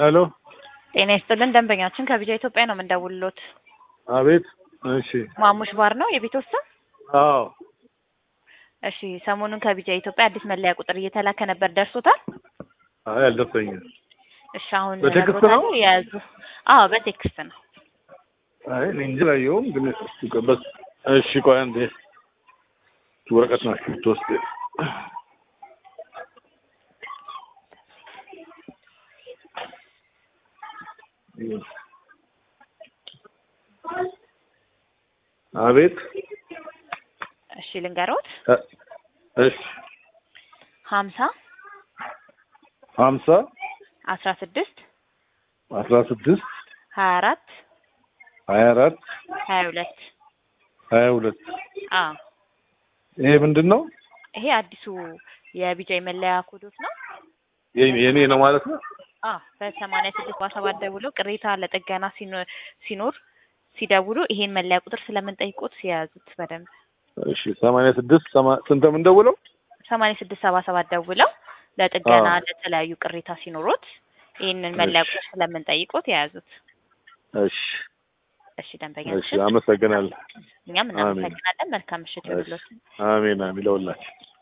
ሄሎ ጤና ይስጥልን ደንበኛችን ከቢጃ ኢትዮጵያ ነው የምንደውልሎት። አቤት። እሺ ማሙሽ ባር ነው የቤት ስም? አዎ እሺ ሰሞኑን ከቢጃ ኢትዮጵያ አዲስ መለያ ቁጥር እየተላከ ነበር፣ ደርሶታል? አይ አልደረሰኝም። እሺ አሁን በቴክስት ነግሮታል? ነው? የያዙ አዎ በቴክስት ነው። አይ እኔ እንጂ ላየውም ግን እስኪ ቆይ በስ እሺ ቆይ አንዴ ወረቀት ናቸው የምትወስድ አቤት እሺ ልንገሮት እ- እሺ ሀምሳ ሀምሳ አስራ ስድስት አስራ ስድስት ሀያ አራት ሀያ አራት ሀያ ሁለት ሀያ ሁለት አዎ ይሄ ምንድን ነው? ይሄ አዲሱ የቢጃይ መለያ ኮዶት ነው። የኔ የኔ ነው ማለት ነው? አዎ በሰማንያ ስድስት በሰባት ደውለው ቅሬታ ለጥገና ሲኖ- ሲኖር ሲደውሉ ይሄን መለያ ቁጥር ስለምንጠይቆት ሲያዙት በደንብ እሺ ሰማንያ ስድስት ሰማ- ስንት የምንደውለው? ሰማንያ ስድስት ሰባ ሰባት ደውለው ለጥገና አዎ። ለተለያዩ ቅሬታ ሲኖሩት ይህንን መለያ እሺ። ቁጥር ስለምንጠይቆት የያዙት። እሺ እሺ እሺ ደንበኛችን አመሰግናለሁ። እኛም እናመሰግናለን። መልካም ምሽት እሺ ይሁንልዎት። አሜን አሜን ለሁላችን